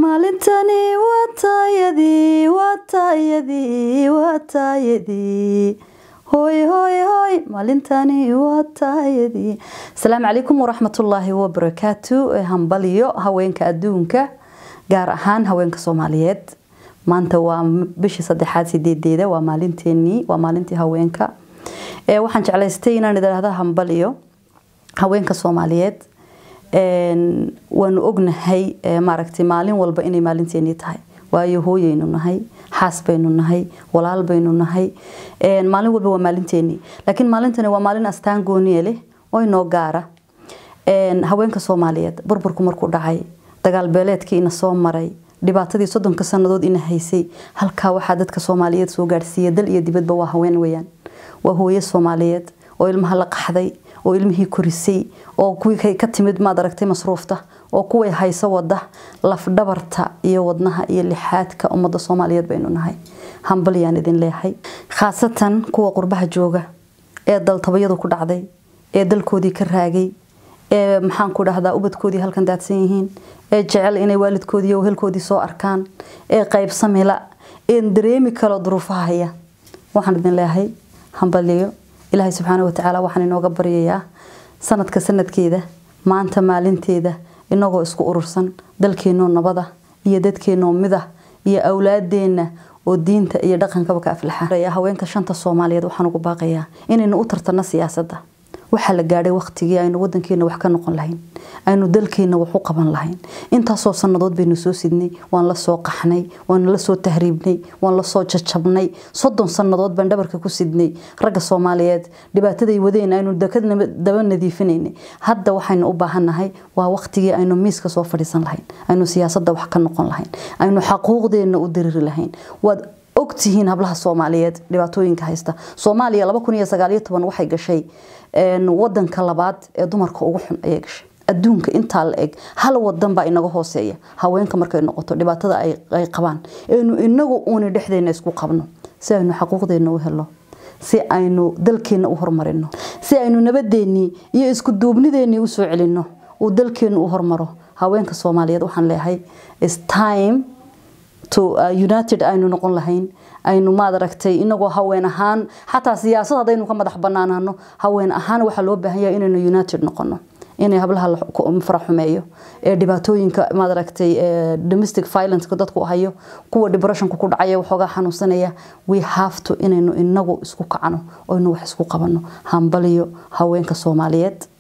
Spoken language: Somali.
maalintani waa taayadii waa taayadii waa taayadii hooy hooy hooy maalintani waa taayadii asalaamu calaykum waraxmatullaahi wabarakaatu hambaliyo haweenka adduunka gaar ahaan haweenka soomaaliyeed maanta waa bishii saddexaad sideedeeda waa maalinteenii waa maalintii haweenka waxaan jeclaystay inaan idhaahda hambaliyo haweenka soomaaliyeed waanu ognahay maaragtay maalin walba inay maalinteenii tahay waayo hooyaynu nahay xaas baynu nahay walaal baynu nahay maalin walba waa maalinteenii laakiin maalintani waa maalin astaan gooniye leh oo inoo gaara haweenka soomaaliyeed burburku markuu dhacay dagaal beeleedkii ina soo maray dhibaatadii soddonka sannadood ina haysay halkaa waxaa dadka soomaaliyeed soo gaadhsiiya dal iyo dibadba waa haween weyaan waa hooyo soomaaliyeed oo ilmaha la qaxday oo ilmihii korisay oo kuwii ka timid maad aragtay masruufta oo kuway hayso wada lafdhabarta iyo wadnaha iyo lixaadka ummadda soomaaliyeed baynu nahay hambalyaan idin leeyahay khaasatan kuwa qurbaha jooga ee daltabayadu ku dhacday ee dalkoodii ka raagay ee maxaan ku dhahdaa ubadkoodii halkan daadsan yihiin ee jecel inay waalidkoodii helkoodii soo arkaan ee qaybsamila een dareemi kalo duruufaha haya waxaan idin leeyahay hambaliyo ilaahay subxaana watacaala waxaan inooga baryayaa sanadka sanadkeeda maanta maalinteeda inagoo isku urursan dalkeenoo nabada iyo dadkeenoo mida iyo awlaadeenna oo diinta iyo dhaqankaba ka aflaxa haweenka shanta soomaaliyeed waxaan ugu baaqayaa inaynu u tartano siyaasadda waxaa la gaadhay waqtigii aynu wadankeena wax ka noqon lahayn aynu dalkeena wax u qaban lahayn intaasoo sannadood baynu soo sidnay waan la soo qaxnay waan la soo tahriibnay waan la soo jajabnay soddon sannadood baan dhabarka ku sidnay ragga soomaaliyeed dhibaataday wadeen aynu daba nadiifinaynay hadda waxaynu u baahannahay waa waqtigii aynu miiska soo fadhiisan lahayn aynu siyaasadda wax ka noqon lahayn aynu xaquuqdeenna u diriri lahayn waad ogtihiin hablaha soomaaliyeed dhibaatooyinka haysta soomaaliya waxay gashay wadanka labaad ee dumarka ugu xun ayay gashay adduunka intaa la eg hal wadan baa inaga hooseeya haweenka markay noqoto dhibaatada ay qabaan aynu inagu uuni dhexdeena isku qabno si aynu xaquuqdeena u helo si aynu dalkeena u horumarino si aynu nabadeenii iyo isku duubnideenii usoo celino uu dalkeenu u hormaro haweenka soomaaliyeed waxaan leeyahay time to united aynu noqon lahayn aynu maad aragtay inagoo haween ahaan xataa siyaasad haddaynu ka madax banaanaano haween ahaan waxaa loo baahan yahay inaynu united noqono inay hablaha faraxumeeyo ee dhibaatooyinka maad aragtay domestic violence dadku hayo kuwa depressionka ku dhacaya waxoogaa xanuunsanaya we have to inaynu inagu isku kacno oo inu wax isku qabano hambaliyo haweenka soomaaliyeed